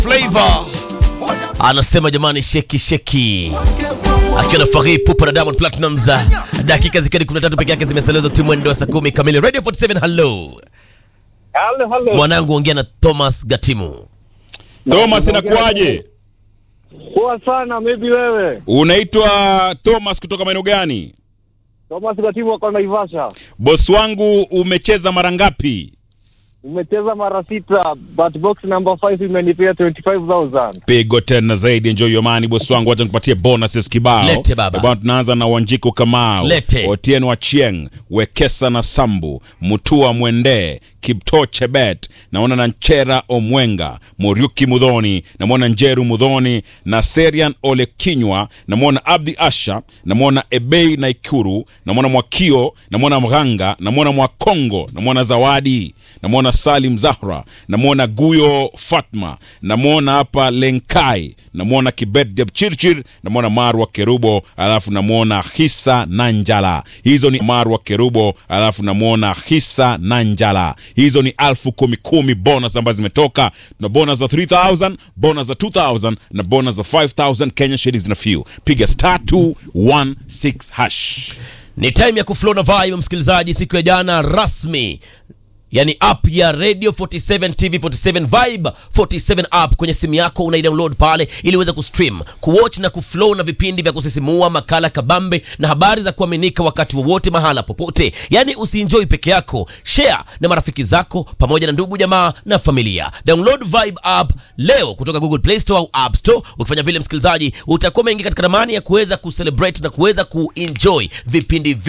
Flavor anasema jamani, sheki sheki, akiwa na Fari Pupa na Diamond Platnumz, dakika zikiwa ni 13 peke yake zimeselezwa timu mwendo wa saa 10 kamili. Radio 47, hello Halo, halo. mwanangu, ongea na Thomas Gatimu. Thomas, inakuwaje? Poa sana, maybe wewe. Unaitwa Thomas kutoka maeneo gani? Thomas Gatimu wako Naivasha. Boss wangu, umecheza mara ngapi? Umecheza mara sita, but box number 5 imenipea 25000. Pigo tena zaidi, enjoy your money boss wangu, acha nikupatie bonuses kibao. Lete baba. Eh, bwana, tunaanza na Wanjiko Kamau, Lete. Otieno Achieng, Wekesa na Sambu, Mutua Mwende, Kipto Chebet, naona na Nchera Omwenga, Muriuki Mudhoni, namwona Njeru Mudhoni na Serian Ole Kinywa, namwona Abdi Asha, namwona Ebei Naikuru, namwona Mwakio, namwona Mghanga, namwona Mwakongo, namwona Zawadi, namwona Salim Zahra, namwona Guyo Fatma, namwona hapa Lenkai, namwona Kibet Jepchirchir, namwona Marwa Kerubo, alafu namwona Hisa Nanjala. Hizo ni Marwa Kerubo, alafu namwona Hisa Nanjala. Hizo ni alfu kumi kumi bonus ambazo zimetoka. Tuna bonus za 3000, bonus za 2000 na bonus za 5000 Kenya shillings na few. Piga star 216 hash. Ni time ya kuflow na vibe, msikilizaji. Siku ya jana rasmi yani app ya radio 47 tv 47 vibe 47 app kwenye simu yako unaidownload pale ili uweze kustream kuwatch na kuflow na vipindi vya kusisimua makala kabambe na habari za kuaminika wakati wowote mahala popote yani usienjoy peke yako share na marafiki zako pamoja na ndugu jamaa na familia download vibe app leo kutoka google play store au app store ukifanya vile msikilizaji utakuwa umeingia katika ramani ya kuweza kucelebrate na kuweza kuenjoy vipindi vyote